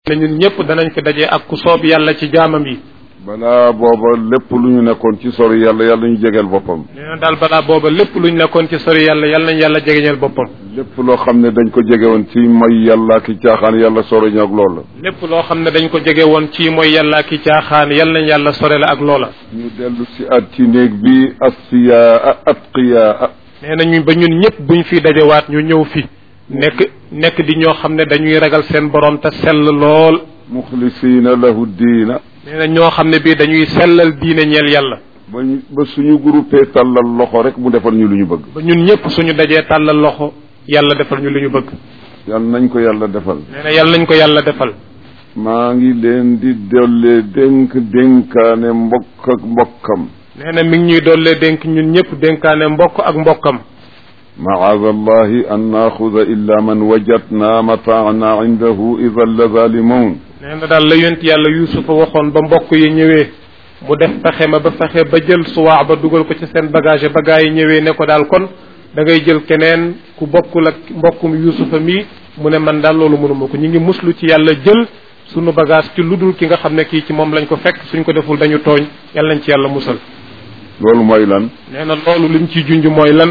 ne ñun ñëpp danañ fi daje ak ku soob yàlla ci jaamam yi balaa booba lépp lu ñu nekkoon ci sori yàlla yàlla ñu jegeel boppam nee na daal balaa booba lépp luñ nekkoon ci sori yàlla yàlla nañ yàlla jegeñal boppam lépp loo xam ne dañ ko jege woon ci mooy yàlla ki caaxaan yàlla sori ñu ak loola lépp loo xam ne dañ ko jege woon ci mooy yàlla ki caaxaan yàlla nañ yàlla sore la ak loola ñu dellu si at ci néeg bi asfiyaa atqiyaa nee na ñu ba ñun ñëpp buñ fi dajewaat ñu ñëw fi nekk nekk di ñoo xam ne dañuy ragal seen borom te sell lool muxlisiina lahu diina nee na ñoo xam ne bii dañuy sellal diine ñeel yàlla ba ñu ba suñu groupé tàllal loxo rek mu defal ñu lu ñu bëgg ba ñun ñëpp suñu dajee tàllal loxo yàlla defal ñu lu ñu bëgg yàlla nañ ko yàlla defal nee na yàlla nañ ko yàlla defal maa ngi leen di dollee dénk dénkaane mbokk ak mbokkam nee na mi ngi ñuy dollee dénk ñun ñëpp dénkaane mbokk ak mbokkam macaada allahi an naaxuda illa man wajadna mataana indahu ida la zalimun nee na daal la yonent yàlla yuusufa waxoon ba mbokk yi ñëwee mu def fexe ma ba fexe ba jël suwaa ba dugal ko ci seen bagage ba gaa yi ñëwee ne ko daal kon da ngay jël keneen ku bokkul ak mbokkum yuusufa mi mu ne man daal loolu mënuma ko ñu ngi muslu ci yàlla jël sunu bagage ci lu dul ki nga xam ne kii ci moom lañ ko fekk suñ ko deful dañu tooñ yàlla nañ ci yàlla musal loolu mooy lan nee na loolu lim ciy junj mooy lan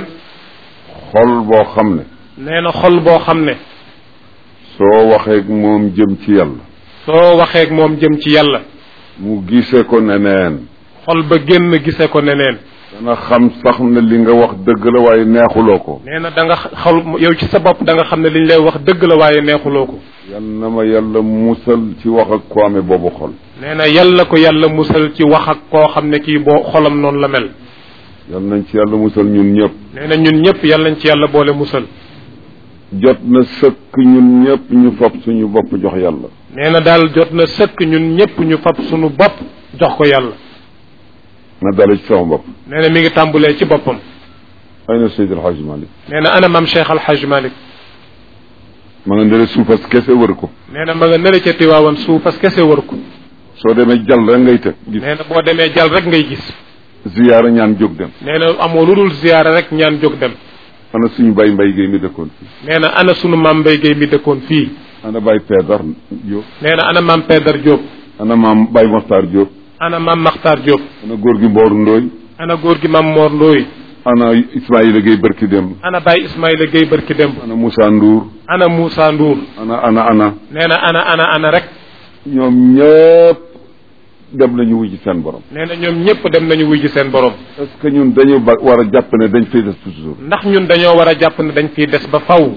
xol boo xam ne nee na xol boo xam ne soo waxeeg moom jëm ci yàlla soo waxeeg moom jëm ci yàlla mu gisee ko neneen xol ba génn gise ko neneen dana xam sax ne li nga wax dëgg la waaye neexuloo ko nee na da nga xol yow ci sa bopp da nga xam ne liñ lay wax dëgg la waaye neexuloo ko yal na ma yàlla musal ci wax ak ko amee boobu xol nee na yàlla ko yàlla musal ci wax ak koo xam ne kii boo xolam noonu la mel yal nañ ci yàlla musal ñun ñëpp nee na ñun ñëpp yàlla nañ ci yàlla boole musal jot na sëkk ñun ñëpp ñu fab suñu bopp jox yàlla nee na daal jot na sëkk ñun ñëpp ñu fab suñu bopp jox ko yàlla na dale ci sama bopp nee na mi ngi tàmbulee ci boppam ay na Seydi El Hadji Malick nee na ana maam Cheikh Al Hadj Malick ma nga ndere suufas kese wër ko nee na ma nga nële ca Tiwaawan suufas kese wër ko soo demee jàll rek ngay teg gis nee na boo demee jàll rek ngay gis ziyaara ñaan jóg dem nee na amoo lu dul ziyaara rek ñaan jóg dem ana suñu bay mbay géey mi dëkkoon fii nee na ana sunu maam Mbaye Guèye mi dëkkoon fii ana bay Peedar Diop nee na ana maam Pedar Diop ana maam bay Moxtaar Diop ana maam Makhtar Diop ana góor gi Mboor Ndooy ana góor gi maam Mor Ndooy ana Ismaïla Gueye barki dem ana Baye Ismaïla Guèye barki démb ana Moussa Ndour ana Moussa Ndour ana ana ana nee na ana ana ana rek ñoom ñëpp dem nañu wuy ci seen borom nee na ñoom ñëpp dem nañu wuy ji seen borom est-ce que ñun dañu ba war a jàpp ne dañ fiy des toujours ndax ñun dañoo war a jàpp ne dañ fiy des ba faw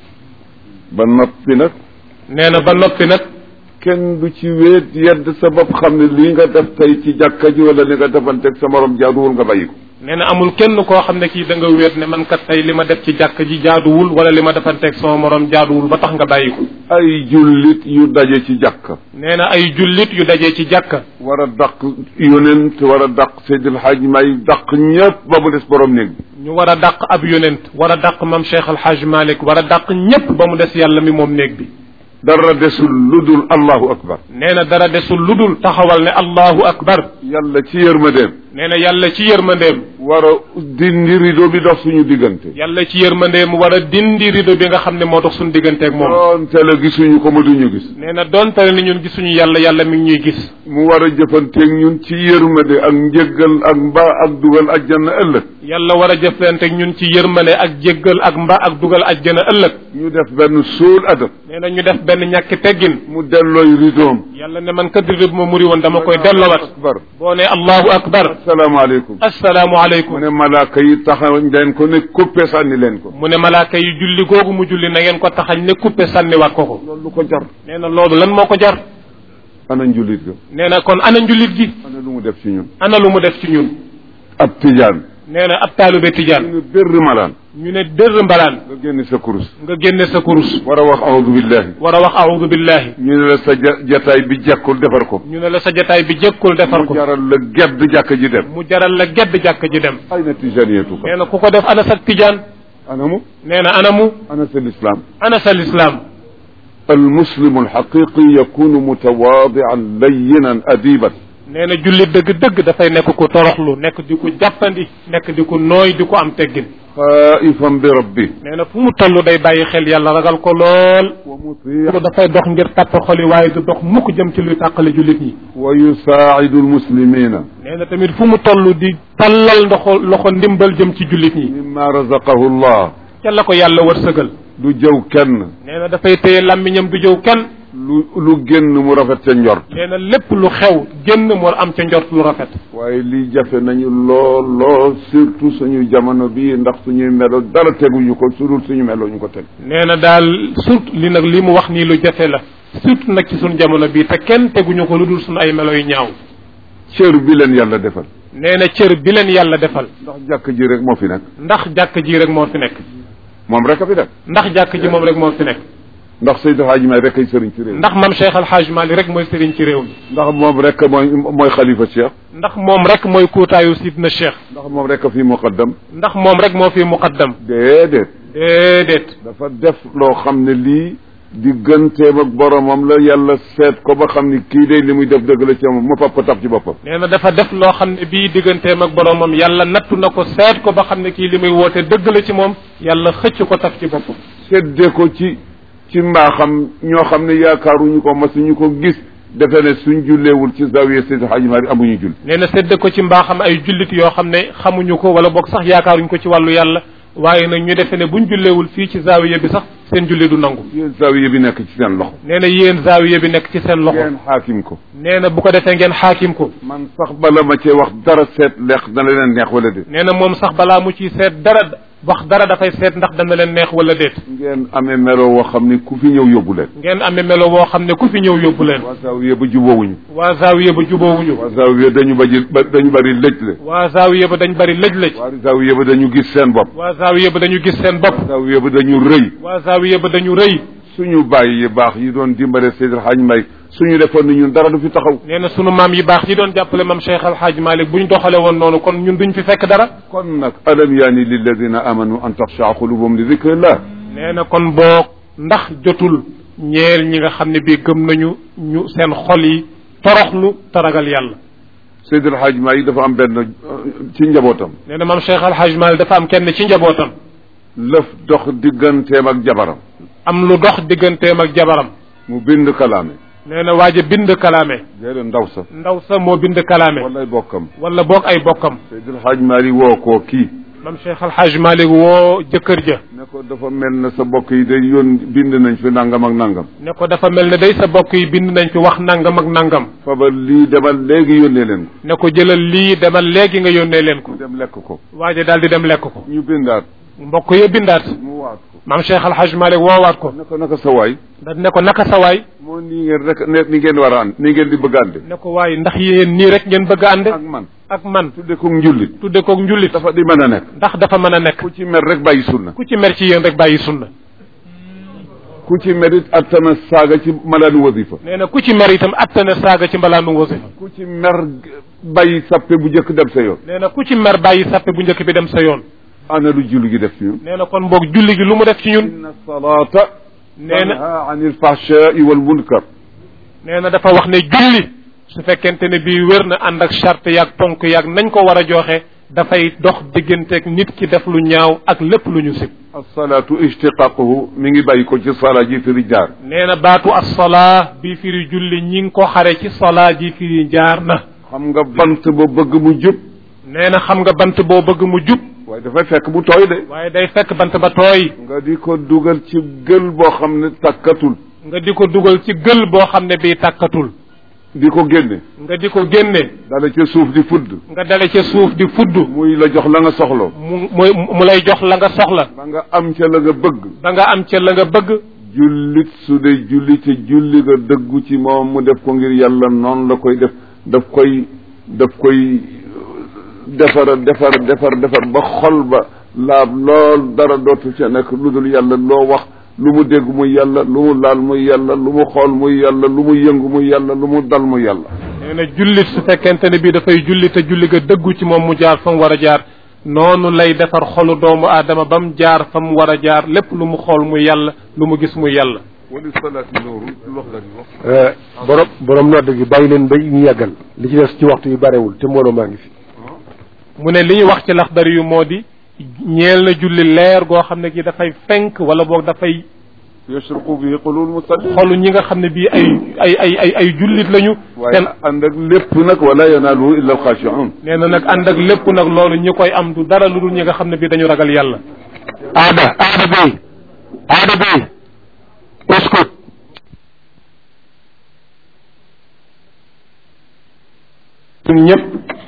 ba noppi nag nee na ba noppi nag kenn du ci wéet yedd sa bopp xam ne lii nga def tey ci jàkka ji wala li nga defanteeg sa morom jaaduwul nga bàyyi ko nee na amul kenn koo xam ne kii da nga wéet ne man kat tey li ma def ci jàkk ji jaaduwul wala li ma defanteeg sama morom jaaduwul ba tax nga bàyyi ko ay jullit yu daje ci jàkka nee na ay jullit yu dajee ci jàkka war a dàq yonent war a dàq Seydil Hadj may dàq ñëpp ba mu des borom néeg bi ñu war a dàq ab yonent war a dàq mam Cheikh Al Hadj Malick war a dàq ñépp ba mu des yàlla mi moom néeg bi dara desul lu dul allahu akbar nee na dara desul lu dul taxawal ne allahu akbar yàlla ci yërmandeem nee na yàlla ci yërmandeem war a dindi rido bi dox suñu diggante yàlla ci yërmandeem war a dindi rido bi nga xam ne moo dox suñu digganteeg moom doonte la gisuñu ko ma duñu gis nee na donte ni ñun gisuñu yàlla yàlla mi ngi ñuy gis mu war a jëfanteeg ñun ci yërmande ak njëggal ak mbaa ak dugal ajjana ëllëg yàlla war a jëflanteeg ñun ci yërmande ak jéggal ak mba ak dugal ajjana ëllëg ñu def benn suul adab nee na ñu def benn ñàkki teggin mu dellooy ridoom yàlla ne man kat rido bi ma muri woon dama koy dellowat akbar boo ne allahu akbar asalaamaaleykum assalaamu mu aleykum ne malaaka yi taxaw leen ko ne coupé sànni leen ko mu ne malaaka yi julli googu mu julli na ngeen ko taxañ ne kuppe sànniwaat ko ko loolu lu ko jar nee na loolu lan moo ko jar ana njulit ga nee na kon ana njulit gi ana lu mu def ci ñun ana lu mu def ci ñun ab tijaan nee na ab taalube ñu tijaan ne bérr malaan ñu ne dërr mbalaan nga génne sa kurus nga génne sa kurus war a wax audu billahi war a wax audu billahi ñu ne la sa ja- jataay bi jekkul defar ko ñu ne la sa jataay bi jëkkul defar mu ko jaral la gedd jàkk ji dem mu jaral la gedd jàkk ji dem ay na tijaniyatu ko nee na ku ko def ana sa tijaan ana mu nee na ana mu ana sa lislaam ana sa lislaam المسلم الحقيقي يكون متواضعا لينا أديبا nee na jullit dëgg-dëgg dafay nekk ku toroxlu nekk di ko jàppandi nekk di ko nooy di ko am teggin xaifan bi rabbi nee na fu mu toll day bàyyi xel yàlla ragal ko lool wa mutii dafay dox ngir tàpp xoli waaye du dox mukk jëm ci luy tàqale jullit ñi wa yusaacidu almuslimina nee na tamit fu mu toll di tallal ndoxo loxo ndimbal jëm ci jullit ñi mimma razaqahu llah ca la ko yàlla wërsëgal du jëw kenn nee na dafay téye làmmiñam du jëw kenn lu lu génn mu rafet ca njort nee na lépp lu xew génn moo am ca njort lu rafet waaye lii jafe nañu lool lool surtout suñu jamono bii ndax suñuy melo dara teguñu ko su dul suñu melo ñu ko teg nee na daal surtout li nag li mu wax nii lu jafe la surtout nag ci suñu jamono bii te kenn teguñu ko lu dul suñu ay melo yu ñaaw cër bi leen yàlla defal nee na cër bi leen yàlla defal ndax jàkk ji rek moo fi nekk ndax jàkk ji rek moo fi nekk moom rek a fi nekk ndax jàkk ji moom rek moo fi nekk ndax Seydou Hadj May rek ay sëriñ ci réew mi ndax mam Cheikh Al Hadj Mali rek mooy sëriñ ci réew mi ndax moom rek mooy mooy xalifa cheikh ndax moom rek mooy kuutaayu sidna Cheikh ndax moom rek a fi muqaddam ndax moom rek moo fi muqaddam déedéet déedéet dafa def loo xam ne lii digganteem ak boromam la yàlla seet ko ba xam ni kii day li muy def dëgg la ci moom mu papp taf ci boppam nee na dafa def loo xam ne bii digganteem ak boromam yàlla nattu na ko seet ko ba xam ne kii li muy woote dëgg la ci moom yàlla xëcc ko taf ci boppam sedde ko ci ci mbaaxam ñoo xam ne yaakaaruñu ko masuñu ko gis defe ne suñ julleewul ci zawiya Seydi Hadji Malick amuñu jull nee na sédd ko ci mbaaxam ay jullit yoo xam ne xamuñu ko wala boog sax yaakaaruñu ko ci wàllu yàlla waaye nag ñu defe ne buñ julleewul fii ci zawiya bi sax seen julli du nangu yéen zawiya bi nekk ci seen loxo nee na yéen zawiya bi nekk ci seen loxo ngeen xaakim ko nee na bu ko defee ngeen xaakim ko man sax bala ma cee wax dara seet leex dana leen neex wala déet nee na moom sax balaa mu ciy seet dara wax dara dafay seet ndax dana leen neex wala déet ngeen amee melo woo xam ne ku fi ñëw yóbbu leen ngeen amee melo woo xam ne ku fi ñëw yóbbu leen waa zawiya ba juboowuñu waa zawiya ba juboowuñu waa zawiya dañu baji ba dañu bari lëj le waa zawiya ba dañ bari lëj-lëj waa zawiya ba dañu gis seen bopp waa zawiya ba dañu gis seen bopp zawiya ba dañu rëy waa zawiya ba dañu rëy suñu bàyyi yi baax yi doon dimbale Seydi Hadji Malick suñu defoon ni ñun dara du fi taxaw nee na sunu maam yi baax yi doon jàppale mam Cheikh Al Hadj Malick bu ñu doxale woon noonu kon ñun duñ fi fekk dara kon nag alam yaani lilladina amanu an taxshaa qulubuhum li dikrillah nee na kon boog ndax jotul ñeel ñi nga xam ne bii gëm nañu ñu seen xol yi toroxlu te ragal yàlla Seydi El Hadji Malick dafa am benn ci njabootam nee na mam Cheikh Al Hadj Malick dafa am kenn ci njabootam lëf dox digganteem ak jabaram am lu dox digganteem ak jabaram mu bind kalaame nee na waaj a bind kalaame déedéet ndaw sa ndaw sa moo bind kalaame walay bokkam wala boog ay bokkam Seydi El Hadji Malick woo koo kii mam Cheikh Al Hadj Malick woo jëkkër ja ne ko dafa mel na sa bokk yi day yoon bind nañ fi nangam ak nangam ne ko dafa mel ne day sa bokk yi bind nañ fi wax nangam ak nangam faba lii demal léegi yónnee leen ko ne ko jëlal lii demal léegi nga yónnee leen ko mu dem lekk ko waaje daal di dem lekk ko ñu bindaat mbokk ya bindaat mu waat ko maam Cheikh Al Hadj Malick woowaat ko ne ko naka sa waay da ne ko naka sa waay moo nii ngeen rek ne ni ngeen war a ànd ni ngeen di bëgg a ànde ne ko waay ndax yéen nii rek ngeen bëgg a ànd ak man ak man tudde ko njullit tudde koog njullit dafa di mën a nekk ndax dafa mën a nekk ku ci mer rek bàyyi sunna ku ci mer ci yéen rek bàyyi sunna ku ci mer it attana saaga ci malaanu wasifa nee na ku ci mer itam attana saaga ci mbalaanu wasifa ku ci mer bàyyi sappe bu njëkk dem sa yoon nee na ku ci mer bàyyi sàppe bu njëkk bi dem sa yoon ana lu julli gi def ci ñun nee na kon boog julli gi lu mu def ci ñun inna salata nee na tanha anil fahshai wal munkar nee na dafa wax ne julli su fekkente ne bii wér na ànd ak charte yaag ponk yaag nañ ko war a joxe dafay dox digganteeg nit ki def lu ñaaw ak lépp lu ñu sib alsalatu ishtiqaquhu mi ngi bàyyi ko ci sala ji firi jaar nee na baatu assalaa bii firi julli ñi ngi ko xare ci salaa ji firi jaar na xam nga bant ba bëgg mu jub nee na xam nga bant boo bëgg mu jub waaye dafay fekk bu tooy de waaye day fekk bant ba tooy nga di ko dugal ci gël boo xam ne takkatul nga di ko dugal ci gël boo xam ne bii tàkkatul di ko génne nga di ko génne dala ca suuf di fudd nga dale ca suuf di fudd muy la jox la nga soxla mu muy mu lay jox la nga soxla ba nga am ca la nga bëgg ba nga am ca la nga bëgg jullit su dee julli te julli nga dëggu ci moom mu def ko ngir yàlla noonu la koy def daf koy daf koy defar defar defar defar ba xol ba laab lool dara dootu ca nekk lu dul yàlla loo wax lu mu dégg muy yàlla lu mu laal muy yàlla lu mu xool muy yàlla lu mu yëngu muy yàlla lu mu dal muy yàlla nee na jullit su fekkente ne bii dafay julli te julli ga dëggu ci moom mu jaar fa mu war a jaar noonu lay defar xolu doomu aadama ba mu jaar fa mu war a jaar lépp lu mu xool muy yàlla lu mu gis muy yàlla wali salaati nooru lu wax dara wax borom borom nodd gi bàyyi leen ba ñu yàggal li ci des ci waxtu yu barewul te mbooloo maa ngi fi mu ne li ñu wax ci laxdari yu moo di ñeel na julli leer goo xam ne gi dafay fenk wala boog dafay yashruqu bihi qulul musalli xolu ñi nga xam ne bii ay ay ay ay ay jullit lañu waaye seen ànd ak lépp nag wala yanaaluhu illa alxaashiun nee na nag ànd ak lépp nag loolu ñi koy am du dara lu dul ñi nga xam ne bii dañu ragal yàlla aada aada bay aada bay uskut ñun ñëpp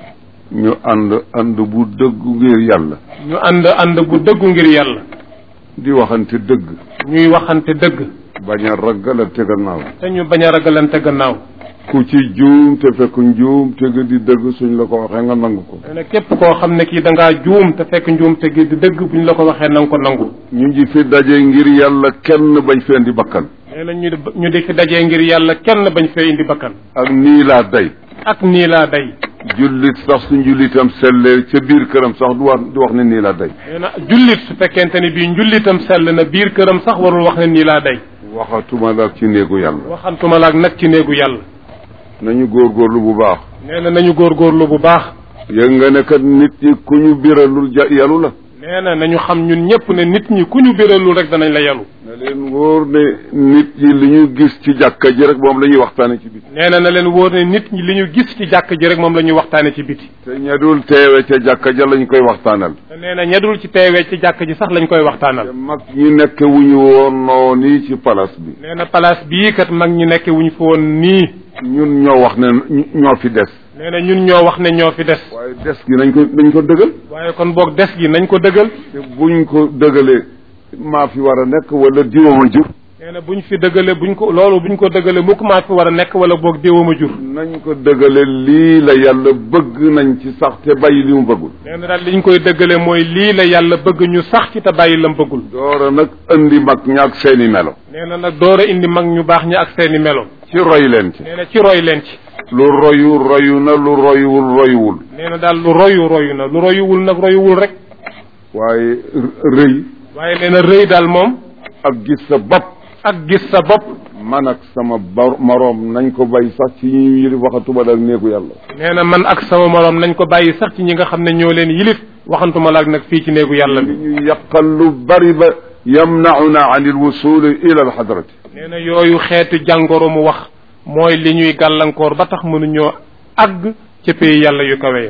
ñu ànd ànd bu dëggu ngir yàlla ñu ànd ànd bu dëggu ngir yàlla di waxante dëgg ñuy waxante dëgg bañ a ragalante gannaaw te ñu bañ a ragalante gannaaw ku ci juum te fekk njuum te nga di dëgg suñ la ko waxee nga nangu ko nee na képp koo xam ne kii da ngaa juum te fekk njuum te gi di dëgg bu ñu la ko waxee na nga ko nangu ñu ngi fi daje ngir yàlla kenn bañ fee indi bakkan nee na ñu di ñu di fi dajee ngir yàlla kenn bañ fee indi bakkan ak nii laa day ak nii laa day jullit sax su njullitam sellee ca biir këram sax du wax du wax ne nii laa day nee na jullit su fekkente ni bii njullitam sell na biir këram sax warul wax ne nii laa day waxatuma la ci néegu yàlla waxantuma laak nag ci néegu yàlla nañu góorgóorlu bu baax nee na nañu góorgóorlu bu baax yëg nga ne kat nit ñi ku ñu biralul ja yalu la nee na nañu xam ñun ñëpp ne nit ñi ku ñu biralul rek danañ la yalu na leen wóor ne nit ñi li ñu gis ci jàkka ji rek moom la ñuy waxtaane ci biti nee na na leen wóor ne nit ñi li ñu gis ci jàkk ji rek moom la ñuy waxtaane ci biti te ña dul teewe ca jàkka ja lañ koy waxtaanal te nee na ñedul ci teewee ci jàkk ji sax lañ koy te waxtaanal mag ñi nekk wu ñu woon noo nii ci palaas bi nee na place bii kat mag ñi nekk wuñ fa woon nii ñun ñoo wax ne ñu- ñoo fi des nee na ñun ñoo wax ne ñoo fi des waaye des gi nañ ko nañ ko dëgal waaye kon boog des gi nañ ko dëggal te buñ ko dëgalee maa fi war a nekk wala diwama jur nee na buñ fi dëggale buñ ko loolu buñ ko dëggale mukk maa fi war a nekk wala boog déewama jur nañ ko dëgale lii la yàlla bëgg nañ ci sax te bàyyi li mu bëggul nee na daal liñ koy dëggale mooy lii la yàlla bëgg ñu sax ci te bàyyi lam bëggul doora nag indi mag ñaak seeni melo nee na nag door a indi mag ñu baax ñi ak seeni melo ci roy leen ci nee na ci roy leen ci lu royu royu na lu royuwul royuwul nee na daal lu royu royu na lu royuwul nag royuwul rek waaye r- rëy waaye nee na rëy daal moom ak gis sa bopp ak gis sa bopp man ak sama bar moroom nañ ko bay sax ci ñi yilif waxatuma ak néegu yàlla nee na man ak sama moroom nañ ko bàyyi sax ci ñi nga xam ne ñoo leen yilif waxantuma laak nag fii ci néegu yàlla li bi ñu yàqal lu bari ba yamnauna an il wusuli ila alxadrati nee na yooyu xeetu jàngoro mu wax mooy li ñuy gàllankoor ba tax mënuñoo àgg ca pays yàlla yu kawe ya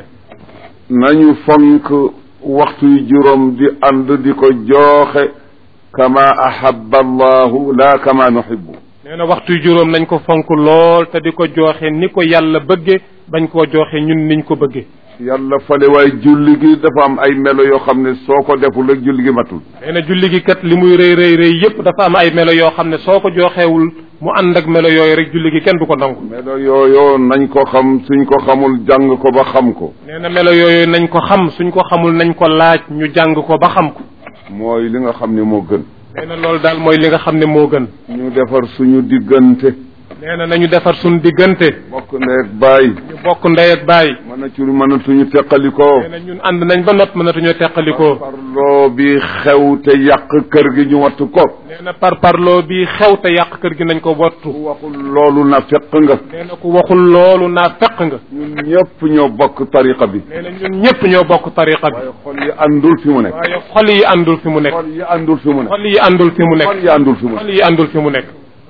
nañu fonk waxtu yu juróom di ànd di ko jooxe kama ahaba allahu la kama nuhibbu nee na waxtu juróom nañ ko fonk lool te di ko jooxe ni ko yàlla bëgge bañ koo jooxe ñun niñ ko bëgge yàlla fale waaye julli gi dafa am ay melo yoo xam ne soo ko deful rek julli gi matul nee na julli gi kat li muy rëy rëy rëy yépp dafa am ay melo yoo xam ne soo ko jooxeewul mu ànd ak melo yooyu rek julli gi kenn du ko nangu melo yooyu nañ ko xam suñ ko xamul jàng ko ba xam ko nee na melo yooyu nañ ko xam suñ ko xamul nañ ko laaj ñu jàng ko ba xam ko mooy li nga xam ne moo gën nee na loolu daal mooy li nga xam ne moo gën ñu defar suñu diggante nee na nañu defar suñ diggante bokk ndeeg bàyyi ñu bokk ndey ak baay mën a ci mënatuñu teqalikoo nee na ñun ànd nañ ba nopp mënatuñoo teqalikoo parloo bi xew te yàq kër gi ñu wattu ko nee na par parloo bi xew te yàq kër gi nañ ko wattu ku waxul loolu na feq nga nee na ku waxul loolu naa feq nga ñun ñëpp ñoo bokk tariqa bi nee na ñun ñëpp ñoo bokk tariqa bi waaye xol yi àndul fi mu nekk waaye xol yi àndul fi mu nekk xol yi àndul fi mu nekk xol yi àndul fi mu nekk xol yi àndul fi mu nekk xol yi àndul fi mu nekk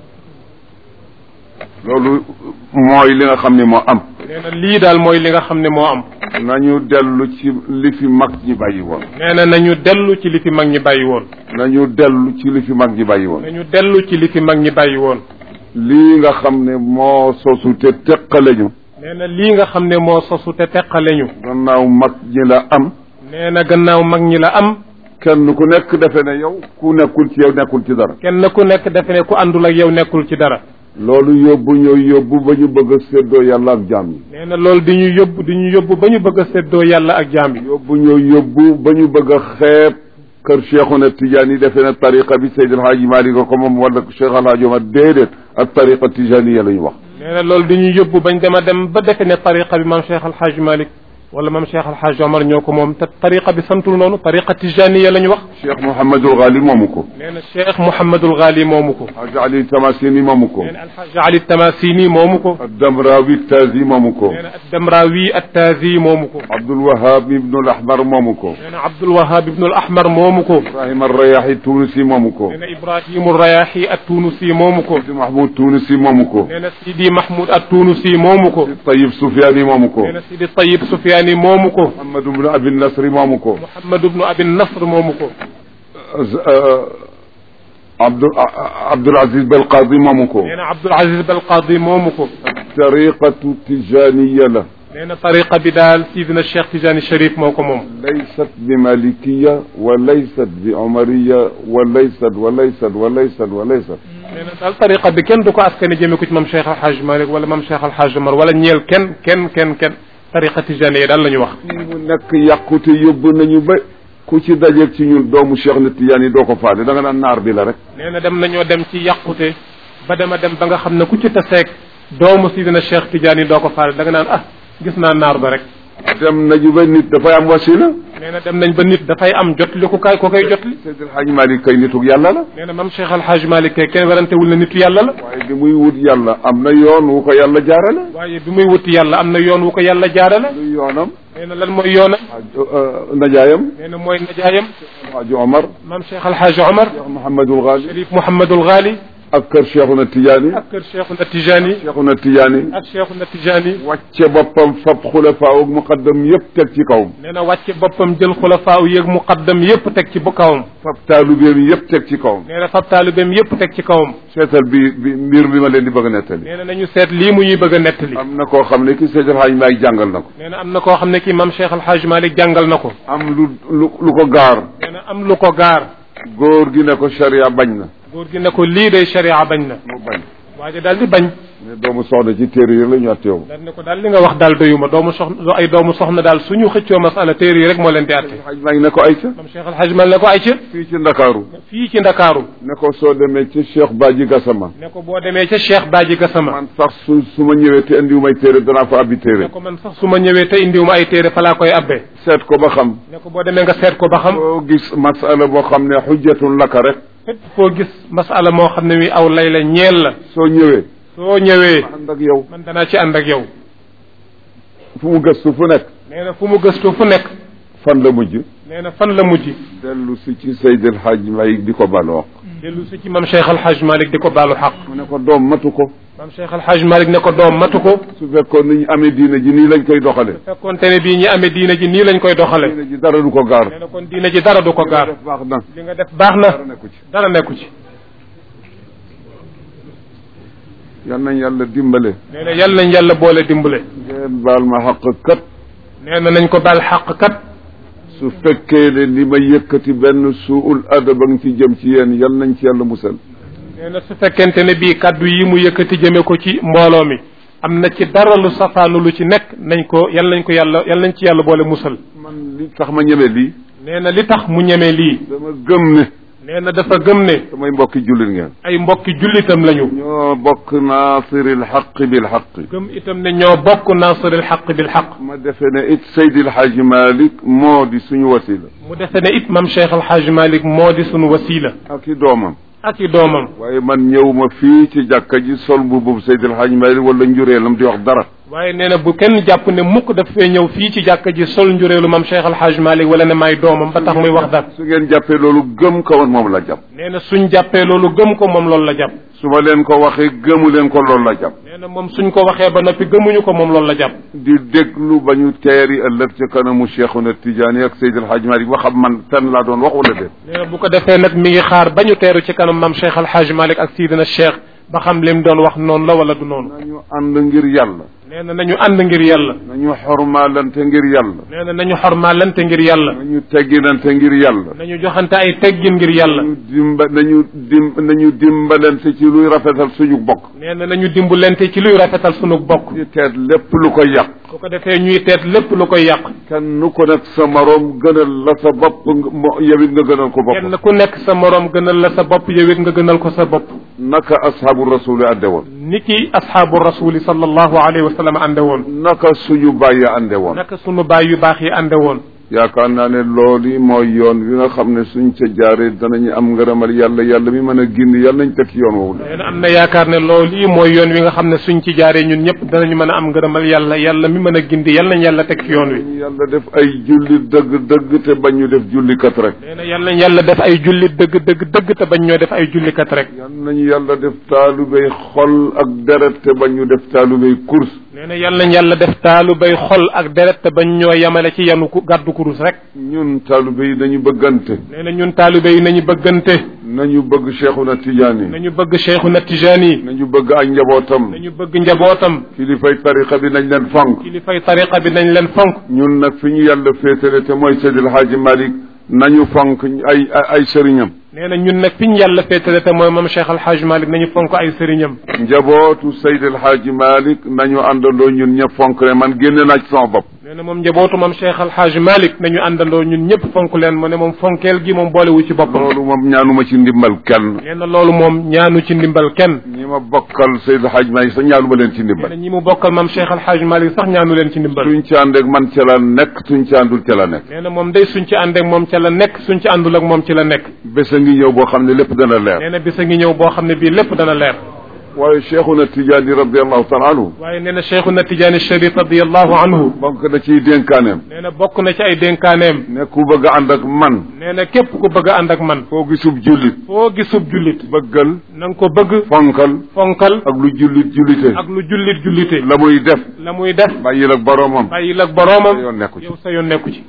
loolu mooy li nga xam ne moo am nee na lii daal mooy li nga xam ne moo am nañu dellu ci li fi mag ñi bàyyi woon nee na nañu dellu ci li fi mag ñi bàyyi woon nañu dellu ci li fi mag ñi bàyyi woon nañu dellu ci li fi mag ñi bàyyi woon lii nga xam ne moo sosu te teqale ñu nee na lii nga xam ne moo sosu te teqale ñu gannaaw mag ñi la am nee na gannaaw mag ñi la am kenn ku nekk defe ne yow ku nekkul ci yow nekkul ci dara kenn ku nekk defe ne ku àndul ak yow nekkul ci dara loolu yóbbu ñoo yóbbu ba ñu bëgg a séddoo yàlla ak jaam yi nee na loolu di ñu yóbbu di ñu yóbbu ba ñu bëgg a séddoo yàlla ak jaam yi yóbbu ñoo yóbbu ba ñu bëgg a xeeb kër Cheikhuna Tidiane yi defe ne tariqa bi Seydil Hadji Malick ko moom wala Cheikh Al Hadji Omar déedéet ak tariqa Tijaniya la ñu wax nee na loolu di ñu yóbbu bañ dem a dem ba defe ne tariqa bi maam Cheikh Al Hadj Malick wala mam Cheikh Alhaaj Omar ñoo ko moom te tariqa bi santul noonu tariqa tijaniya la ñu wax cheikh Mouhamadul Ghali moomu ko nee na Cheikh Mouhamadul Ghali moomu ko Hadj Ali Tamasini moomu ko nee na Alhaaj Ali Tamasini moomu ko Damrawi Tazi moomu ko nee na Addamrawi Attazi moomu ko Abdul Wahab Ibnul Ahmar moomu ko nee na Abdul Wahab Ibnul Ahmar moomu ko Ibrahim Arrayahi Tunisi moomu ko nee na Ibrahimu Rayahi Attunusi moomu ko Sidi Mahmoud Tunisi moomu ko nee na Sidi Mahmoud Attunusi moomu ko Tayyib Soufiane moomu ko nee na Sidi Tayyib Sufyaani moomu ko Muhammad ibn Abi Nasri moomu ko Muhammad ibnu Abi Nasr moomu ko Abdul Abdul Aziz Belqadi moomu ko nee na Abdul Aziz Balqaadi moomu ko tariqatu tijaniya la nee na tariqa bi daal Sidina Cheikh Tijani Cherif moo ko moom laysat bi malikiya wa laysat bi omariya wa laysat wa laysat wa laysat wa laysat nee na daal tariqa bi kenn du ko askane jëme ko ci mam Cheikh Alhaaj Malik wala mam Cheikh Alhaaj Omar wala ñeel kenn kenn kenn kenn tariqa tijani yi daal la ñu wax fii mu nekk yàqute yóbbu nañu ba ku ci dajeeg ci ñun doomu Cheikh na Tijaan yi doo ko faale da nga naan naar bi la rek nee na dem nañoo dem ci yàqute ba dema dem ba nga xam ne ku ci taseeg doomu Sidina Cheikh Tijani doo ko faale da nga naan ah gis naa naar ba rek dem nañu ba nit dafay am wasila nee na dem nañ ba nit dafay am jotli ku kaay ko koy jotli Seydi El Hadj Malick kay nitug yàlla la nee na mam Cheikh Alhaaj Malik kay kenn werantewul ne nitu yàlla la waaye bi muy wut yàlla am na yoon wu ko yàlla jaarale waaye bi muy wuti yàlla am na yoon wu ko yàlla jaarale luy yoonam nee na lan mooy yoonam Hadj najaayam nee na mooy najaayam Hadj Omar mam Cheikh Alhaaj Omar Cheikh Mouhamadul Ghali Cherif Mouhamadul Ghali ak kër Cheikhuna Tijaani ak kër Cheikhuna Tijani Cheikhuna Tijaani ak Cheikhuna Tijani wàcce boppam fab xulafaa ak muqaddam yëpp teg ci kawam nee na wàcce boppam jël xulafaaw yéeg muqaddam yépp teg ci bu kawam fab taalubeem yëpp teg ci kawam nee na fab taalibeem yépp teg ci kawam seetal bi bi mbir bi ma leen di bëgg a nettali nee na nañu seet lii mu ñuy bëgg a nettali am na koo xam ne ki Seydi El Hadj Malick jàngal na ko nee na am na koo xam ne kii mam Cheikh Alhaaj Malik jàngal na ko am lu lu lu ko gaar nee na am lu ko gaar góor gi ne ko sharia bañ na góor gi ne ko lii day sharia bañ na mu bañ waaye daal di bañ ne doomu soxna ci téere yi la ñu atteewu daal ne ko daal li nga wax daal doyuma doomu soxna ay doomu soxna daal suñu xëccoo masala téere yi rek moo leen di atte Hadj Malick ne ko ay ca mam Cheikh Alhaaj Malik ne ko ay ca fii ci Ndakaaru fii ci Ndakaaru ne ko soo demee ci Cheikh Badji Gassama ne ko boo demee ca Cheikh Badji Gassama man sax su su ma ñëwee te indiwu may téere danaa ko abbi ne téere ko man sax su ma ñëwee te indiwuma ay téere fa laa koy abbee seet ko ba xam ne ko boo demee nga seet ko ba xam soo gis masala boo xam ne xujjatun laka rek fépp foo gis masala moo xam ne mi aw lay la ñeel la soo ñëwee soo ñëwee ànd ak yow man danaa ci ànd ak yow fu mu gëstu fu nekk nee na fu mu gëstu fu nekk fan la mujj nee na fan la mujj dellu si ci Seydi El Hadj Malick di ko baloo dellu si ci mam Cheikh Alhaaj Malik di ko baalu xaq mu ne ko doom matu ko mam Cheikh Alhaaj Malik ne ko doom matu ko su fekkoon ni ñu amee diine ji nii lañ koy doxale fekkoonte ne bii ñi amee diina ji nii lañ koy doxale diine ji dara du ko gaar nee na kon diina ji dara du ko gaar def baax na li nga def baax dara na nekku ci dara nekku ci yal nañ yàlla dimbale nee na yàlla nañ yàlla boole dimbale ngeen baal ma xaq kat nee na nañ ko baal xaq kat su fekkee ne li ma yëkkati benn suul adab a ngi ci jëm ci yéen yal nañ ci yàlla musal nee na su fekkente ne bii kaddu yi mu yëkkati jëme ko ci mbooloo mi am na ci dara lu safaanu lu ci nekk nañ ko yal nañ ko yàlla yal nañ ci yàlla boole musal man li tax ma ñeme lii nee na li tax mu ñeme lii dama gëm ne nee na dafa gëm ne samay mbokki jullit ngeen ay mbokki jullitam lañu ñoo bokk naasiril xaq bil xaq gëm itam ne ñoo bokk nasiril xaq bil xaq ma defe ne it Seydil Hadji Malick moo di suñu wasila mu defe ne it mam Cheikh Alhaaj Malik moo di sunu wasila ak i doomam ak i doomam waaye man ñëwuma fii ci jàkka ji sol bu boobu Seydil Hadji Malick wala njureelam di wax dara waaye nee na bu kenn jàpp ne mukk daf fee ñëw fii ci jàkka ji sol njureelu mam Cheikh Alhaaj Malik wala ne may doomam ba tax muy wax dara su ngeen jàppee loolu gëm ko woon moom la jàpp nee na suñ jàppee loolu gëm ko moom loolu la jàpp su ma leen ko waxee gëmu leen ko loolu la jàpp nee na moom suñ ko waxee ba noppi gëmuñu ko moom loolu la jàpp di déglu ba ñu teeri ëllëg ci kanamu Cheikhuna Tidiane ak Seydil Hadji Malick ba xam man tan laa doon wax wala déet nee na bu ko defee nag mi ngi xaar ba ñu teeru ci kanam mam Cheikh Alhaaj Malik ak Sidina Cheikh ba xam lim doon wax noonu la wala du noonu nañu ànd ngir yàlla nee na nañu ànd ngir yàlla nañu xormaalante ngir yàlla nee na nañu xormaalante ngir yàlla nañu tegginante ngir yàlla nañu joxante ay teggin ngir yàlla nañu dimba nañu dim nañu dimbalante ci luy rafetal suñu bokk nee na nañu dimbalante ci luy rafetal sunu bokk di teet lépp lu ko yàq bu ko defee ñuy teet lépp lu koy yàq kenn ku nekk sa moroom gënal la sa bopp nga- mo- yow it nga gënal ko bopp kenn ku nekk sa moroom gënal la sa bopp yow it nga gënal ko sa bopp naka ashaabu rasuli ànde woon ni ki ashaabu rasuli sallallahu alayhi wa sallam ànde woon naka suñu bàyyi ànde woon naka sunu baay yu baax yi ànde woon yaakaar naa ne loolu mooy yoon wi nga xam ne suñ ca jaaree danañu am ngërëmal yàlla yàlla mi mën a gindi yàlla nañ teg ci yoon woowu nee na am na yaakaar ne loolu yi mooy yoon wi nga xam ne suñ ci jaaree ñun ñëpp danañu mën a am ngërëmal yàlla yàlla mi mën a gindi yàlla nañ yàlla teg ci yoon wi ñu yàlla def ay julli dëgg dëgg te bañ ñu def jullikat rek nee na yàlla nañ yàlla def ay jullit dëgg dëgg dëgg te bañ ñoo def ay jullikat rek yal nañu yàlla def taalubéy xol ak deret te bañ ñu def taalubéy course nee na yàlla nañ yàlla def taalu bay xol ak deret te bañ ñoo yemale ci yanu ku gàddu kurus rek ñun taalubéy nañu bëggante nee na ñun taalibe yi nañu bëggante nañu bëgg Cheikhuna Tidiane nañu bëgg Cheikhuna Tijaani nañu bëgg ay njabootam nañu bëgg njabootam kilifay tariqa bi nañ leen fonk kilifay tariqa bi nañ leen fonk ñun nag fi ñu yàlla féetale te mooy Seydil Hadji Malick nañu fonk ay ay ay sëriñam nee na ñun nag fi ñu yàlla féetale te mooy moom Cheikh Al Hadj Malick nañu fonk ay sëriñam njabootu Seydil Hadji Malick nañu àndandoo ñun ñëpp fonk ne man génne naa ci sama bopp nee na moom njabootu moom Cheikh Al Hadj Malick nañu àndandoo ñun ñëpp fonk leen mu ne moom fonkeel gi moom boolewu ci boppam loolu moom ñaanuma ci ndimbal kenn nee na loolu moom ñaanu ci ndimbal kenn ñi ma bokkal Seydil Hadji Malick sax ñaanuma leen ci nee na ndimbal ñi mu bokkal moom Cheikh Al Hadj Malick sax ñaanu leen ci ndimbal suñ ci ànd ak man ca la nekk suñ ci àndul ca la nekk nee na moom day suñ ci ànd ak moom ca la nekk suñ ci àndul ak moom ci la nekk bés a ngi ñëw boo xam ne lépp dana leer nee na bis a ngi ñëw boo xam ne bii lépp dana leer waaye Cheikhuna Tidiane radiallahu taala anhu waaye nee na Cheikhuna Tijaani Sharif radiallahu anhu bonk na ciy dénkaaneem nee na bokk na ci ay dénkaaneem ne ku bëgg a ànd ak man nee na képp ku bëgg a ànd ak man foo gisub jullit foo gisub jullit bëggal na nga ko bëgg fonkal fonkal ak lu jullit jullite ak lu jullit jullite la muy def la muy def bàyyil ak boroomam bàyyil ak boroomam sa yoon nekku ci yow sa yoon nekku ci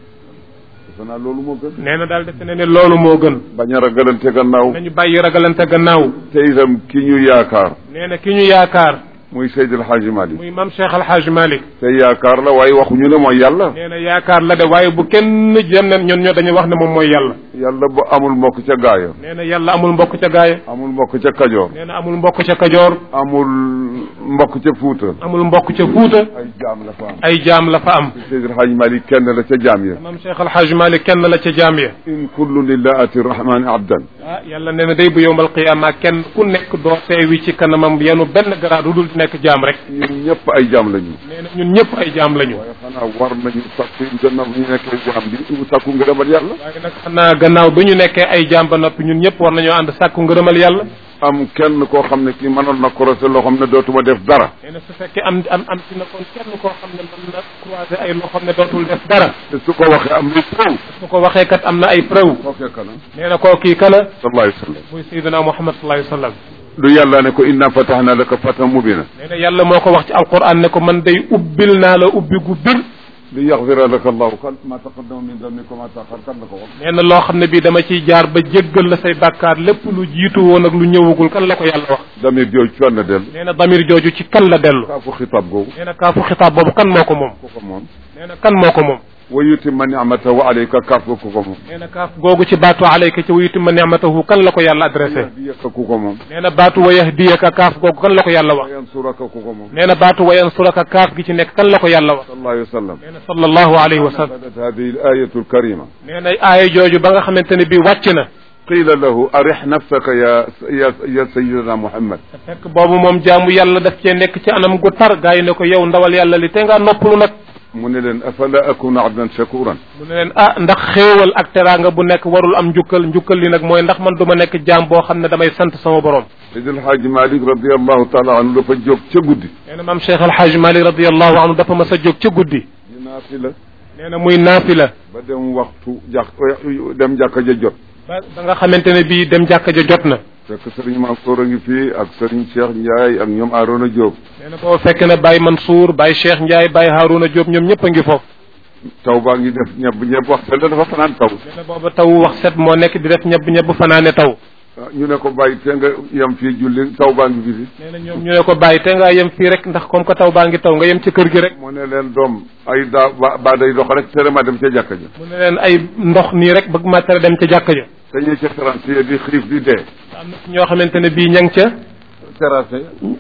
defe naa loolu moo gën nee na daal defe ne ne loolu moo gën bañ a ragalante gannaaw nañu bàyyi ragalante gannaaw te itam ki ñu yaakaar nee na ki ñu yaakaar muy Seydil Hadji Malick muy mam Cheikh Al Hadj Malick te yaakaar la waaye waxuñu ne mooy yàlla nee na yaakaar la de waaye bu kenn jëm ne ñun ñoo dañuy wax ne moom mooy yàlla yàlla bu amul mbokk ca gaaya nee na yàlla amul mbokk ca gaaya amul mbokk ca kajoor nee na amul mbokk ca kajoor amul mbokk ca fuuta amul mbokk ca fuuta ay jaam la fa am ay jaam la fa am Seydil Hadji Malick kenn la ca jaam ya mam Cheikh Al Hadj Malick kenn la ca jaam ya in kullu lillahi ati rahmani abdan ah yàlla nee na day bu yowmal qiyaama kenn ku nekk doo teewi ci kanamam yenu benn garaat du dul nekk jaam rek ñun ñëpp ay jaam lañu nee na ñun ñëpp ay jaam lañu waaye xanaa war nañu sakku gannaaw ñu nekkee jaam bi mu sakku ngërëmal yàlla waaye nag xanaa gannaaw bi ñu nekkee ay jaam ba noppi ñun ñëpp war nañoo ànd sàkku ngërëmal yàlla am kenn koo xam ne kii mënoon na croiser loo xam ne dootuma def dara nee na su fekkee am am am ci na kon kenn koo xam ne mën na croiser ay loo xam ne dootul def dara te su ko waxee am lu preuve su ko waxee kat am na ay preuve kookee kana nee na koo kii kana sallallahu alayhi wa sallam muy sayyidina Muhammad sallallahu alayhi wa sallam du yàlla ne ko inna fatahna laka fatan mubina nee na yàlla moo ko wax ci alquran ne ko man day ubbil naa la ubbi gu bir li yaxfira laka allahu kan ma taqaddama min dambika ma taaxar kan la ko wax nee na loo xam ne bii dama ciy jaar ba jéggal la say bàkkaar lépp lu jiitu woon ak lu ñëwagul kan la ko yàlla wax damir jooju fan la dellu nee na damir jooju ci kan la dellu kaafu xitaab googu nee na kaafu xitaab boobu kan moo ko moom ku ko moom nee na kan moo ko moom wa yutimma ni'matahu alayka kaaf ga ku ko moom nee na kaaf googu ci baatu alayka ci wa yutimma ni'matahu kan la ko yàlla adressé yahdiyaka ku ko moom nee na baatu wa yahdiyaka kaaf googu kan la ko yàlla wa wax yansuraka ku ko moom nee na baatu wa yansuraka kaaf gi ci nekk kan la ko yàlla wax sallallahu alayhi wa sallam nee na sallallahu alayhi wa sallam nazalat hadihi al-ayatu al-karima nee na aaya jooju ba nga xamante ne bii wàcc na qila lahu arih nafsaka ya ya ya sayyidina muhammad te fekk boobu moom jaamu yàlla daf cee nekk ci anam gu tar gaa yi ne ko yow ndawal yàlla li te ngaa noppalu nag mu ne leen afala akuna abdan shakuran mu ne leen ah ndax xéewal ak teraanga bu nekk warul am njukkal njukkal li nag mooy ndax man du ma nekk jaam boo xam ne damay sant sama borom Seydi El Hadji Malick radiallahu taala anhu dafa jóg ca guddi nee na maam Cheikh El Hadj Malick radiallahu anhu dafa mas a jóg ca guddi di naafila nee na muy naafila ba dem waxtu jàkk dem jàkka ja jot ba ba nga xamante ne bii dem jàkka ja jot na fekk sëriñ Mansour a ngi fii ak sëriñ Cheikh Ndiaye ak ñoom Arona Diop nee na boobu fekk na Baye Mansour Baye Cheikh Ndiaye Baye Harouna Diop ñoom ñëpp a ngi foofu taw baa ngi def ñebb ñebb wax te dafa fanaan taw nee na booba taw wax set moo nekk di def ñebb ñebb fanaane taw ñu ne ko bàyyi te nga yem fii julli taw baa ngi fi nee na ñoom ñu ne ko bàyyi te ngaa yem fii rek ndax comme que taw baa ngi taw nga yem ci kër gi rek mu ne leen doom ay daa ba baa day dox rek tere ma dem ca jàkka ja mu ne leen ay ndox nii rek bëgg ma tere dem ca jàkka ja te ñee ca terrasse di xiif di dee am na ci ñoo xamante ne bii ña ngi ca terrasse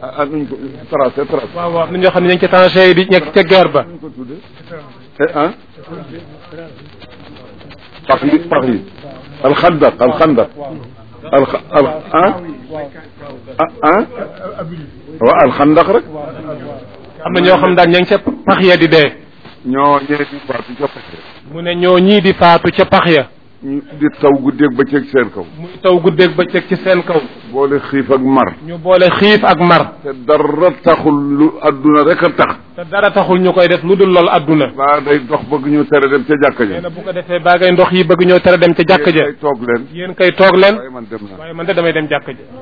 ah ah nuñ ko tracé tracé waaw waaw am na ñoo xam ne ñu ngi ci tranchées yi di nekk ca guerre ba nuñ ko tuddee eh ah pax yi pax yi alxandaq alxandaq al al ah ah ah waaw alxandaq rek am na ñoo xam daal ña ngi ca pax ya di dee ñoo ñee di faatu ca pax ya mu ne ñoo ñii di faatu ca pax ya ñu di taw guddeeg bëccëg seen kaw muy taw guddeeg bëccëg ci seen kaw boole xiif ak mar ñu boole xiif ak mar te dara taxul lu adduna rek a tax te dara taxul ñu koy def lu dul lool adduna baa day dox bëgg ñu tere dem ca jàkka nee ja na bu ko defee baa ngay ndox yi bëgg ñoo tere dem ca jàkk ja ay toog leen yéen kay toog leen waaye man dem naa waaye man de damay dem jàkk ja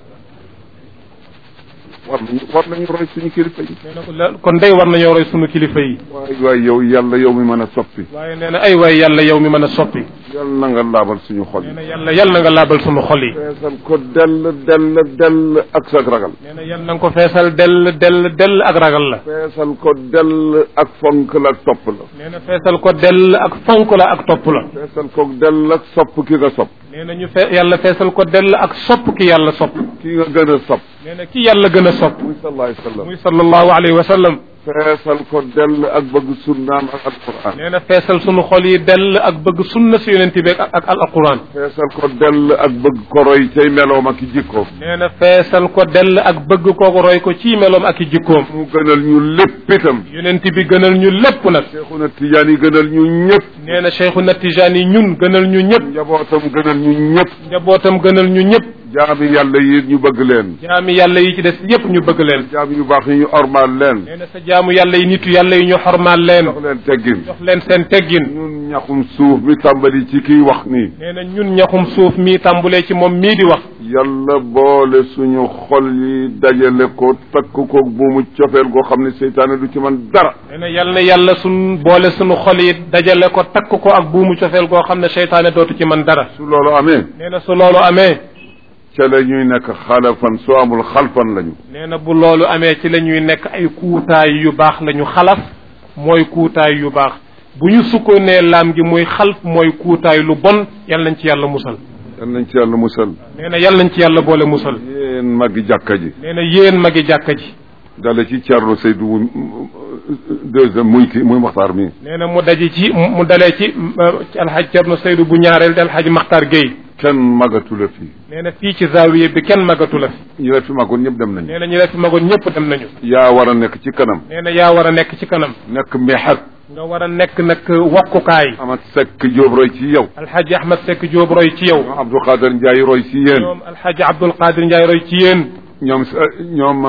war nañu war nañu roy suñu kilifa yi nee na ko la kon day war nañoo roy sunu kilifa yi waay waay yow yàlla yow mi mën a soppi waaye nee na ay waay yàlla yow mi mën a soppi yàlla na nga laabal suñu xol nee yi na yàlla yàlla na nga laabal sunu xol yi feesal ko dell dell dell ak sa ragal nee na yàlla na nga ko feesal dell dell dell ak ragal la feesal ko dell ak fonk la ak topp la nee na feesal ko dell ak fonk la ak topp la feesal ko dell ak sopp ki nga sopp nee na ñu fe yàlla feesal ko dell ak sopp ki yàlla sopp ki nga gën a sopp nee na ki yàlla gën a sopp muy sallallahu alayhi wa sallam muy sallallahu alayhi wa sallam feesal ko dell ak bëgg sunnaam ak alquran nee na feesal sunu xol yi dell ak bëgg sunna si yonent bi ak ak al alquran feesal ko dell ak bëgg ko roy cay meloom ak i jikkoom nee na feesal ko dell ak bëgg kooku roy ko ci meloom ak i jikkoom mu gënal ñu lépp itam yonent bi gënal ñu lépp nag Seexuna Tijaan yi gënal ñu ñëpp nee na Cheikhuna Tijaan yi ñun gënal ñu ñëpp njabootam gënal ñu ñëpp njabootam gënal ñu ñëpp jaami yàlla yi ñu bëgg leen jaami yàlla yi ci des yépp ñu bëgg leen jaami yu baax yi ñu ormaal leen nee na sa jaamu yàlla yi nitu yàlla yi ñu xormaal leen jox leen teggin jox leen seen teggin ñun ñaxum suuf mi tàmbali ci kiy wax nii nee na ñun ñaxum suuf mii tàmbulee ci moom mii di wax yàlla boole suñu xol yi dajale ko takk ko buumu cofeel goo xam ne seytaane du ci man dara nee na yal na yàlla suñ boole suñu xol yi dajale ko takk ko ak buumu cofeel goo xam ne seytaane dootu ci man dara su loolu amee nee na su loolu amee ca la ñuy nekk xalafan su amul xalfan lañu nee na bu loolu amee ci la ñuy nekk ay kuutaay yu baax la ñu xalaf mooy kuutaay yu baax bu ñu sukkoonee laam gi muy xalf mooy kuutaay lu bon yal nañ ci yàlla musal yal nañ ci yàlla musal nee na yal nañ ci yàlla boole musal yéen magi jàkka ji nee na yéen magi jàkka ji dale ci Thierno Seydou deuxième muy ki muy Maxtaar mi nee na mu daje ci mu dalee ci ci alxaj Cerno Seydou bu ñaareel di alxaj Maxtaar Gueye kenn magatu la fii nee na fii ci zaawiye bi kenn magatu la fi ñu la fi magoon ñëpp dem nañu nee na ñu la fi magoon ñëpp dem nañu yaa war a nekk ci kanam nee na yaa war a nekk ci kanam nekk mexat nga war a nekk nag wakkukaay amat sekk jóob roy ci yow alxaaji ahmad sekk jóob roy ci yow ñoom Abdou Khader Ndiaye roy ci yéen ñoom alxaaji abdul qadir njaay roy ci yéen ñoom ñoom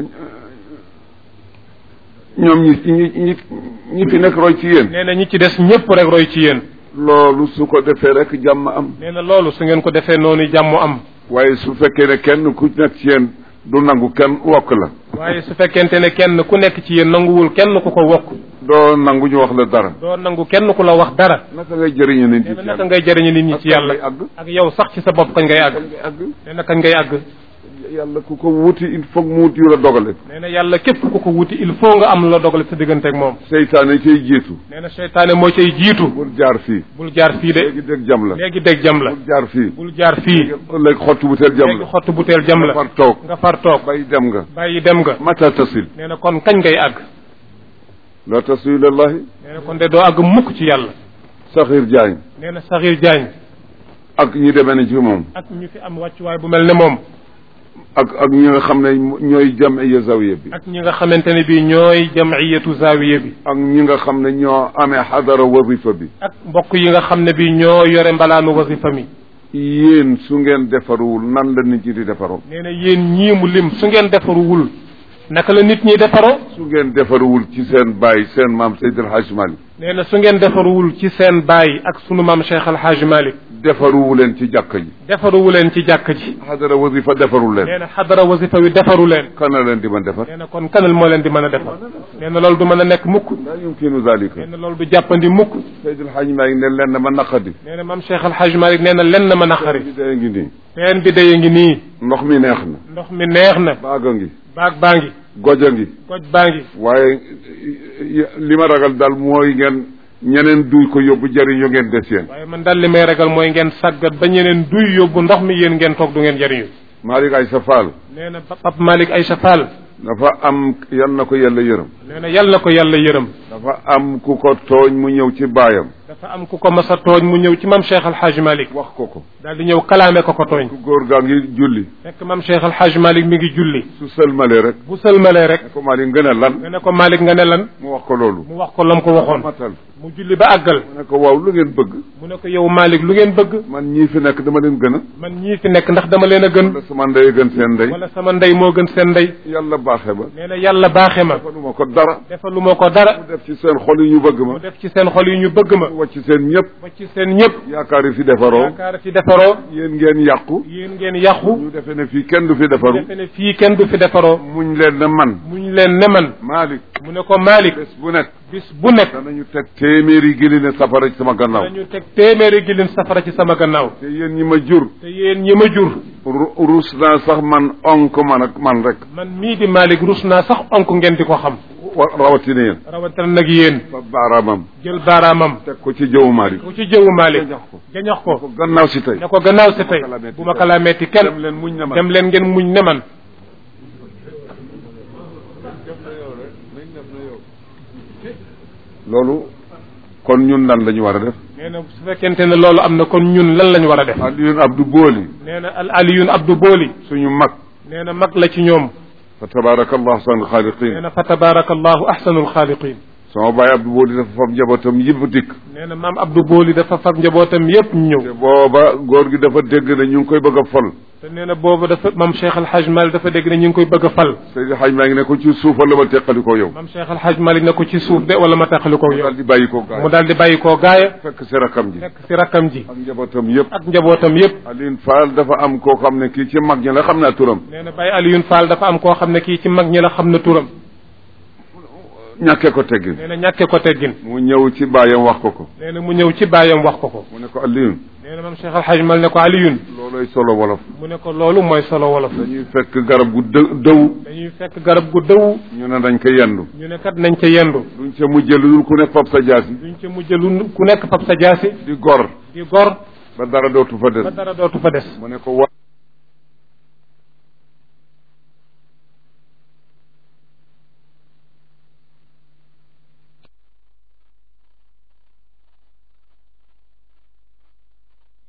ñoom ñi ñi ñi ñi fi nekk roy ci yéen nee na ñi ci des ñëpp rek roy ci yéen loolu su ko defee rek jàmm am nee na loolu su ngeen ko defee noonu jàmm am waaye su fekkee ne kenn ku nekk ci yéen du nangu kenn wokk la waaye su fekkente ne kenn ku nekk ci yéen nanguwul kenn ku ko wokk doo nangu ñu wax la dara doo nangu kenn ku la wax dara naka ngay jëriñu nit nee ñi na ci naka yàlla ngay jëriñu nit ñi ci yàlla ngay àgg ak yow sax ci sa bopp kañ ngay àgg ngay àgg nee na kañ ngay àgg yàlla ku ko wuti il faut mu wuti yu la dogale nee na yàlla képp ku ko wuti il faut nga am la dogale sa diggante ak moom seytaane cay jiitu nee na seytaane moo cay jiitu bul jaar fii bul jaar fii de léegi dégg jam la léegi dégg jam la bul jaar fii bul jaar fii léegi xottu bu teel jam léegi la xottu butéel jam la far toog nga far toog bay dem nga bàyyi dem nga mata tasil nee na kon kañ ngay àgg la tasil ilallahi nee na kon de doo àgg mukk ci yàlla saxir jaañ nee na Saxiir Jaañ ak ñi demee ne ci moom ak ñu fi am wàccuwaay bu mel ne moom ak ak ñi nga xam ne ñooy jamiya zawiya bi ak ñi nga xamante ne bii ñooy jamiyatu zaawiya bi ak ñi nga xam ne ñoo amee xadara wazifa bi ak mbokk yi nga xam ne bii ñoo yore mbalaanu wasifa mi yéen su ngeen defaruwul nan la nit ñi di defaroo nee na yéen ñii mu lim su ngeen defaruwul naka la nit ñi defaroo su ngeen defaruwul ci seen baay seen maam Seydi El Hadj Malick nee na su ngeen defaruwul ci seen baay ak sunu maam Cheikh Al Hadj Malick defaruwu leen ci jàkka ji defaruwu leen ci jàkk ji xadara wazifa defarul leen nee na xadara wasifa wi defaru leen kana leen di man defar nee na kon kanal moo leen di mën a defar nee na loolu du mën a nekk mukk laa yumkinu zalika nee na loolu du jàppandi mukk Seydi El Hadj Malick ne leen ma naqadi nee na maam Cheikh Al Hadj Malick nee na lenn ma naqari bi dee ngi nii teen bi daya ngi nii ndox mi neex na ndox mi neex na baaga ngi baag baa ngi goja ngi goj baa ngi waaye li ma ragal daal mooy ngeen ñeneen duy ko yóbbu jëriñu ngeen des yéen waaye man daal li may ragal mooy ngeen sàggat ba ñeneen duy yóbbu ndox mi yéen ngeen toog du ngeen jariñu Malick Aïssa Fall nee na Pape Malick Aïcha Fall dafa am yal na ko yàlla yërëm nee na yàlla ko yàlla yërëm dafa am ku ko tooñ mu ñëw ci baayam dafa am ku ko mas a tooñ mu ñëw ci mam Cheikh Al Hadj Malick wax ko ko daal di ñëw kalaame ko ko tooñ ku góor gaa ngi julli fekk mam Cheikh Al Hadj Malick mi ngi julli su sëlmalee rek bu sëlmalee rek ne ko Malick ngën a lan nga ne ko Malick nga ne lan mu wax ko loolu mu wax ko lam ko waxoon matal mu julli ba àggal mu ne ko waaw lu ngeen bëgg mu ne ko yow Malick lu ngeen bëgg man ñii fi nekk dama leen gën a man ñii fi nekk ndax dama leen a gën wala sama ndey gën seen ndey wala sama ndey moo gën seen ndey yàlla baaxe ba nee na yàlla baaxe ma defaluma ko dara defalu ma ko dara mu def ci seen xol yi ñu bëgg ma mu def ci seen xol yi ñu bëgg ma mu wàcc seen ñëpp ba ci seen ñëpp yaakaar yi fi defaroo yaakaar fi defaroo yéen ngeen yàqu yéen ngeen yàqu ñu defe ne fii kenn du fi defaru defe ne fii kenn du fi defaroo muñ leen ne man muñ leen ne man Malick mu ne ko Malick bés bu nekk bis bu nekk danañu teg téeméeri gili ne safara ci sama gannaaw dañu teg téeméeri gilin safara ci sama gannaaw te yéen ñi ma jur te yéen ñi ma jur ru- rus naa sax man onk man ak man rek man mii di Malick rus naa sax onk ngeen di ko xam wa rawatina yéen rawatina nag yéen fa baaraamam jël baaraamam teg ko ci jëwu Malick ku ci jëwu Malick gañax ko gañax ko ko gannaaw si tey ne ko gannaaw si tey bu ma ko laa metti kenn dem leen muñ ne man dem leen ngeen muñ ne man loolu kon ñun lan la ñu war a def nee na su fekkente ne loolu am na kon ñun lan lañ war a def Alioune Abdou Booli nee na al aliyun Abdou Booli suñu mag nee na mag la ci ñoom fa tabaarakallahu ahsanul nee xaaliqin na fa tabarakallahu ahsanul xaaliqin sama baay Abdou Booli dafa fab njabootam yëpp dikk nee na maam Abdou Booli dafa fab njabootam yépp ñu te ñëw booba góor gi dafa dégg ne ñu ngi koy bëgg a fol te nee na boobu dafa maam Cheikh Al Hadj Malick dafa dégg ne ñu ngi koy bëgg a fal Seydi Hadj maa ngi ne ko ci suuf wala ma teqali ko yow maam Cheikh Al Hadj Malick ne ko ci suuf de wala ma taxali ko yow daal di bàyyi ko gaay mu daal di bàyyi koo gaaya fekk si rakam ji nekk si rakkam ji ak njabootam yëpp ak njabootam yépp Alioune Fall dafa am koo xam ne kii ci mag ñi la xam naa turam nee na Baye Alioune Fall dafa am koo xam ne kii ci mag ñi la xam na turam ñàkkee ko teggin nee na ñàkke ko teggin mu ñëw ci baayam wax ko ko nee na mu ñëw ci baayam wax ko ko mu ne ko Alioune nee na maam Cheikh Al Hadj Malick ne ko Alioune looloy solo wolof mu ne ko loolu mooy solo wolof dañuy fekk garab gu dë dëw dañuy fekk garab gu dëw ñu ne dañ ko yendu ñu ne kat nañ ca yendu duñ ca mujjee lu dul ku ne fab sa jaasi duñ ca mujj lu ku nekk fab sa jaasi di gor di gor ba dara dootu fa des ba dara dootu fa des mu ne ko wa